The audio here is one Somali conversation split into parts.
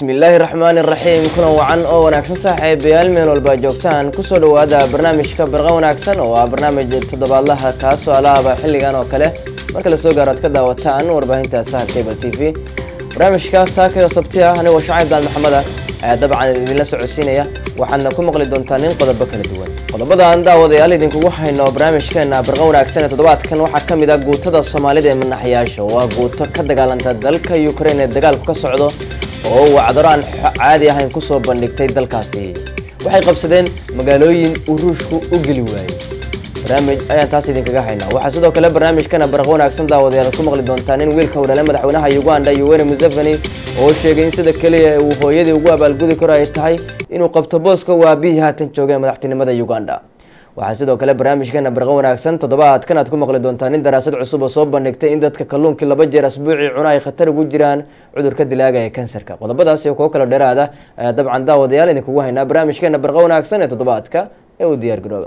bismi illaahi raxmaani iraxiim kulan wacan oo wanaagsan saaxiibayaal meel walba joogtaan kusoo dhowaada barnaamijka barqa wanaagsan oo ah barnaamij toddobaadlaha kaasoo alaaba xilligan oo kale marka lasoo gaaro ad ka daawataan warbaahinta sahar cable t v barnaamijka saakay oo sabti ah anigoo shacayb daal maxamed ah ayaa dabcan idinla socodsiinaya waxaadna ku maqli doontaan in qodobo kala duwan qodobadan daawadayaal idinkugu hayno barnaamijkeena barqa wanaagsan ee toddobaadkan waxaa ka mid ah guutada soomaalida ee manaxyaasha oo ah guuto ka dagaalanta dalka ukrain ee dagaalku ka socdo oo wacdaro aan caadi ahayn kusoo bandhigtay dalkaasi waxay qabsadeen magaalooyin uu ruushku u geli waayey barnaamij ayaan taas idinkaga haynaa waxaa sidoo kale barnaamijkana barqa wanaagsan daawadayaal ku maqli doontaan in wiilka udhale madaxweynaha uganda yoweri museveni oo sheegay in sida keliya uu hooyadii ugu abaalgudi karo ay tahay inuu qabto booska uu aabihii haatan joogay madaxtinimada uganda waxaa sidoo kale barnaamijkeena barqa wanaagsan toddobaadkan aad ku maqli doontaan in daraasad cusub oo soo bandhigtay in dadka kalluunkii laba jeer asbuucii cuna ay khatar ugu jiraan cudurka dilaaga ee kansarka qodobadaas iyo kuwo kalo dheeraada ayaa dabcan daawadayaal idinkugu haynaa barnaamijkeena barqa wanaagsan ee toddobaadka ee uu diyaar garooba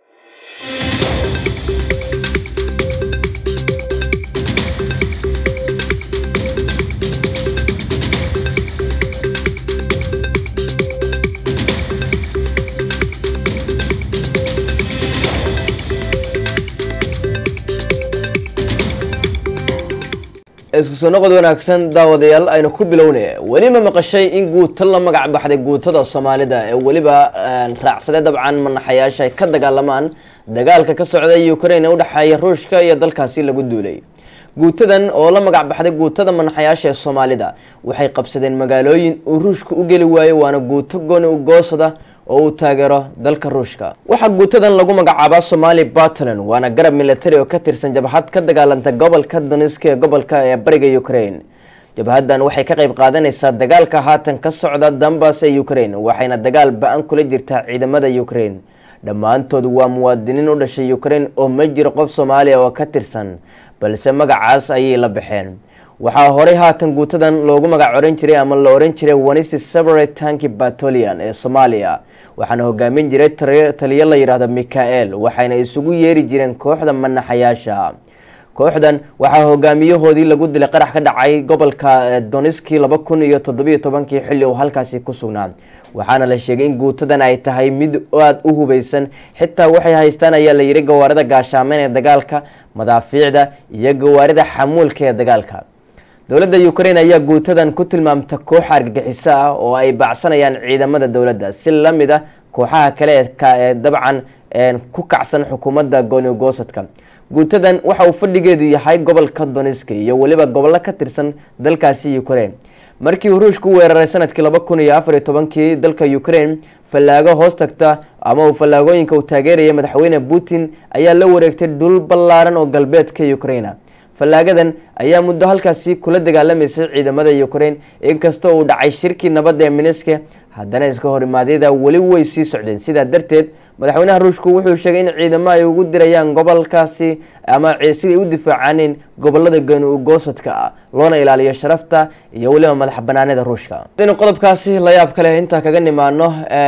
isku soo noqod wanaagsan daawadayaal aynu ku bilownay weliba maqashay in guuto la magac baxday guutada soomaalida ee weliba raacsaday dabcan manaxayaasha ay ka dagaalamaan dagaalka ka socda ukrain ee udhexeeya ruushka iyo dalkaasi lagu duulay guutadan oo la magac baxday guutada manaxayaasha ee soomaalida waxay qabsadeen magaalooyin uu ruushka u geli waayo waana guuto gooni u goosada oo uu taageero dalka ruushka waxaa guutadan lagu magacaabaa somali puntland waana garab military oo ka tirsan jabhad ka dagaalanta gobolka donisk ee gobolka ee bariga ukrain jabhaddan waxay ka qayb qaadanaysaa dagaalka haatan ka socda dambas ee ukrain waxayna dagaal ba-an kula jirtaa ciidamada ukrain dhammaantood waa muwaadiniin u dhashay ukrain oo ma jiro qof soomaaliya oo ka tirsan balse magacaas ayay la baxeen waxaa horey haatan guutadan loogu magac oran jiray ama la oran jiray wanisti separate tanki batolian ee soomaaliya waxaana hogaamin jiray taliyo la yidhaahdo mikael waxayna isugu yeeri jireen kooxda manaxayaasha kooxdan waxaa hogaamiyahoodii lagu dilay qarax ka dhacay gobolka doniski laba kun iyo toddobiyo tobankii xilli uu halkaasi ku sugnaa waxaana la sheegay in guutadan ay tahay mid aada u hubeysan xitaa waxay haystaan ayaa la yihi gawaarida gaashaameyn ee dagaalka madaafiicda iyo gawaarida xamuulka ee dagaalka dowladda ukrain ayaa guutadan ku tilmaamta koox argagixiso ah oo ay bacsanayaan ciidamada dowladda si lamid ah kooxaha kale ee dabcan ku kacsan xukuumadda goonigoosadka guutadan waxa uu fadhigeedu yahay gobolka doniski iyo weliba gobollo ka tirsan dalkaasi ukrain markii uu ruushku u weeraray sanadkii laba kun iyo afar iyo tobankii dalka ukrain fallaago hoos tagta ama uu fallaagooyinka uu taageeraya madaxweyne putin ayaa la wareegtay dhul ballaaran oo galbeedka ukraina fallaagadan ayaa muddo halkaasi kula dagaalamaysay ciidamada ukrain inkastoo uu dhacay shirkii nabadda ee miniske haddana iska horimaadyada weli way sii socdeen sidaa darteed madaxweynaha ruushku wuxuu sheegay in ciidamo ay ugu dirayaan gobolkaasi ama siday u difaacaaneen gobolada gooni ugoosadka ah loona ilaaliyo sharafta iyo weliba madax banaanida ruushka hadaynu qodobkaasi la yaab kale intaa kaga nimaano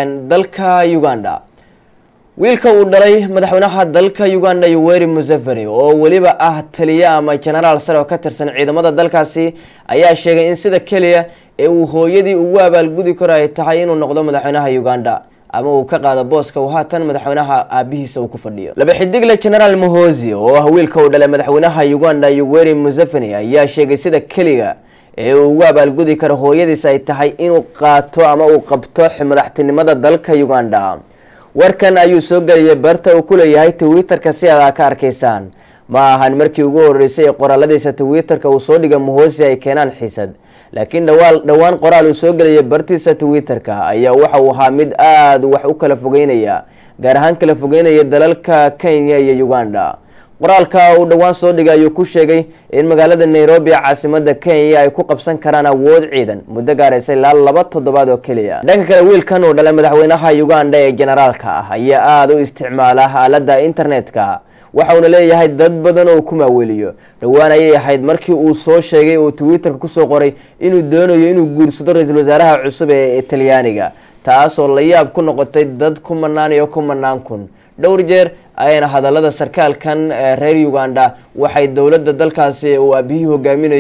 dalka uganda wiilka uu dhalay madaxweynaha dalka uganda yoweri museveni oo weliba ah taliye ama genaraal sare oo ka tirsan ciidamada dalkaasi ayaa sheegay in sida keliya ee uu hooyadii ugu abaalgudi karo ay tahay inuu noqdo madaxweynaha uganda ama uu ka qaado booska uu haatan madaxweynaha aabihiisa uu ku fadhiyo laba xidigle genaraal mohosi oo ah wiilka uu dhalay madaxweynaha uganda yoweri museveni ayaa sheegay sida keliga ee uu ugu abaalgudi karo hooyadiis ay tahay inuu qaato ama uu qabto madaxtinimada dalka uganda warkan ayuu soo geliyay barta uu ku leeyahay twitterka si aad ka arkaysaan ma ahan markii ugu horeysay ee qoraaladiisa twitterka uu soo dhiga mohosi ay keenaan xiisad laakiin dhawaa dhowaan qoraal uu soo geliyay bartiisa twitterka ayaa waxa uu ahaa mid aada wax u kala fogeynaya gaar ahaan kala fogeynaya dalalka kenya iyo uganda qoraalka uu dhowaan soo dhigay ayuu ku sheegay in magaalada nairobi caasimada kenya ay ku qabsan karaan awood ciidan muddo gaaraysa ilaa laba toddobaad oo keliya dhanka kale wiilkan uu dhalay madaxweynaha uganda ee generaalka ah ayaa aada u isticmaala aalada internetka waxauna leeyahay dad badan oo ku maaweliyo dhowaan ayay ahayd markii uu soo sheegay uu twitterka kusoo qoray inuu doonayo inuu guursado ra-iisul wasaaraha cusub ee talyaaniga taasoo la yaab ku noqotay dad ku manaan iyo ku manaan kun dhowr jeer ayayna hadalada sarkaalkan reer uganda waxay dowladda dalkaasi uu aabihii hogaaminayo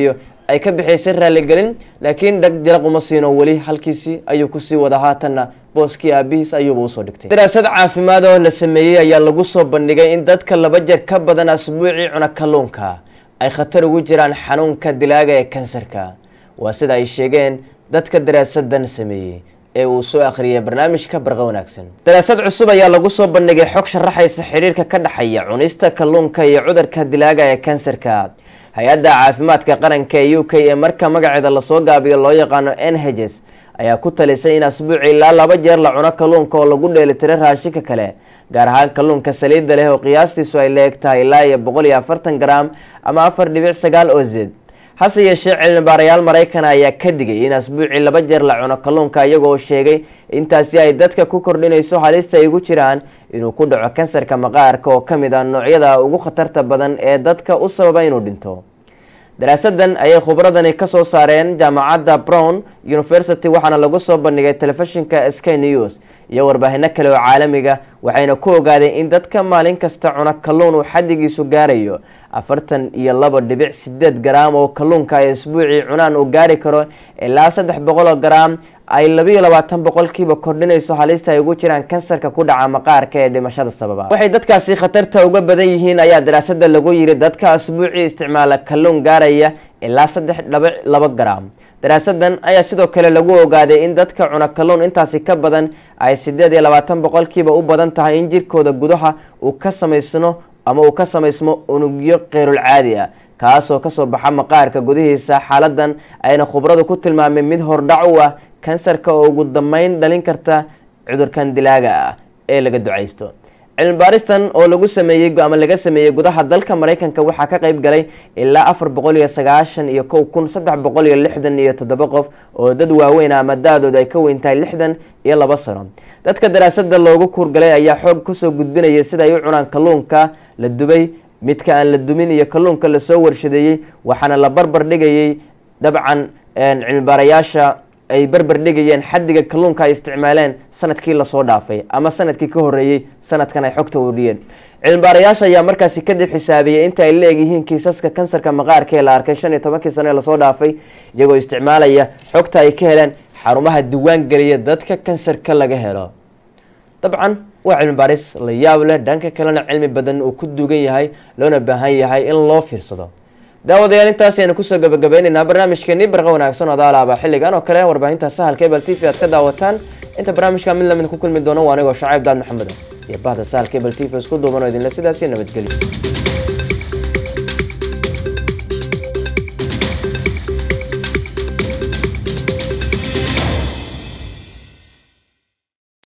ay ka bixaysay raaligelin laakiin dhag jaraq uma siino weli halkiisii ayuu kusii wada haatanna booskii aabihiis ayuuba usoo dhigtay daraasad caafimaad oo la sameeyey ayaa lagu soo bandhigay in dadka laba jeer ka badan asbuucii cuna kalluunka ay khatar ugu jiraan xanuunka dilaaga ee kansarka waa sida ay sheegeen dadka daraasadan sameeyey ee uu soo akhriyay barnaamijka barqa wanaagsan daraasad cusub ayaa lagu soo bandhigay xog sharaxaysa xidhiirka ka dhexeeya cunista kalluunka iyo cudurka dilaaga ee kansarka hay-adda caafimaadka qaranka ee u k ee marka magaceeda lasoo gaabiyo loo yaqaano n hs ayaa ku talisay in asbuuci ilaa laba jeer la cuno kalluunka oo lagu dheelitiro raashinka kale gaar ahaan kalluunka saliidda leh oo qiyaastiisu ay leeg tahay ilaa iyo boqol iyo afartan gram ama afar dhibic sagaal oo zeed hase yeeshee cilmibaarayaal maraykan ayaa ka digay in asbuuci laba jeer la cuno kalluunka iyagoo sheegay intaasi ay dadka ku kordhinayso halista ay ugu jiraan inuu ku dhaco kansarka maqaarka oo ka mid ah noocyada ugu khatarta badan ee dadka u sababa inuu dhinto daraasadan ayay khubradani ka soo saareen jaamacadda brown university waxaana lagu soo bandhigay telefishinka sky news iyo warbaahinno kale oo caalamiga waxayna ku ogaadeen in dadka maalin kasta cuna kalluun uu xaddigiisu gaarayo afartan iyo laba dhibic sideed garaam oo kalluunka ay isbuucii cunaan uu gaari karo ilaa saddex boqol oo garaam ay labiiyo labaatan boqolkiiba kordhinayso halista ay ugu jiraan kansarka ku dhaca maqaarka ee dhimashada sababa waxay dadkaasi khatarta uga badan yihiin ayaa daraasada lagu yiri dadka asbuucii isticmaala kalluun gaaraya ilaa saddex dhabic laba garaam daraasadan ayaa sidoo kale lagu ogaaday in dadka cuna kalluun intaasi ka badan ay sideed iyo labaatan boqolkiiba u badan tahay in jirkooda gudaha uu ka samaysno ama uu ka samaysmo unugyo keyrul caadi ah kaasoo kasoo baxa maqaarka gudihiisa xaaladan ayna khubradu ku tilmaameen mid hordhac u ah kansarka oo ugu dambeyn dhalin karta cudurkan dilaaga ah ee laga ducaysto cilmi baaristan oo lagu sameeyey ama laga sameeyey gudaha dalka maraykanka waxaa ka qeyb galay ilaa afar boqol iyo sagaashan iyo kow kun saddex boqol iyo lixdan iyo toddoba qof oo dad waaweyn ama da-dooda ay ka weyn tahay lixdan iyo laba sano dadka daraasada loogu kuurgalay ayaa xoog kusoo gudbinayay sida ay u cunaan kalluunka la dubay midka aan la dumin iyo kalluunka lasoo warshadeeyey waxaana la barbar dhigayey dabcan cilmibaarayaasha ay barbar dhigayeen xaddiga kalluunka ay isticmaaleen sanadkii lasoo dhaafay ama sanadkii ka horeeyey sanadkan ay xogta uriyeen cilmibaarayaasha ayaa markaasi kadib xisaabiyey inta ay leegyihiin kiisaska kansarka maqaarka ee la arkay shan iyo tobankii sano ee lasoo dhaafay iyagoo isticmaalaya xogta ay ka heleen xarumaha diiwaan geliya dadka kansarka laga helo dabcan waa cilmi baaris la yaab leh dhanka kalena cilmi badan uu ku duugan yahay loona baahan yahay in loo fiirsado daawadayaal intaas aynu kusoo gabagabeyneynaa barnaamijkeenii barqa wanaagsan oo daalaaba xilligan oo kale warbaahinta sahalka ebel t v aad ka daawataan inta barnaamijka mid lamid ku kulmi doono waa anigoo shacaib daad maxamed iyo bahda sahalka ebel t v isku duuban oo idinle sidaasi nabadgelyo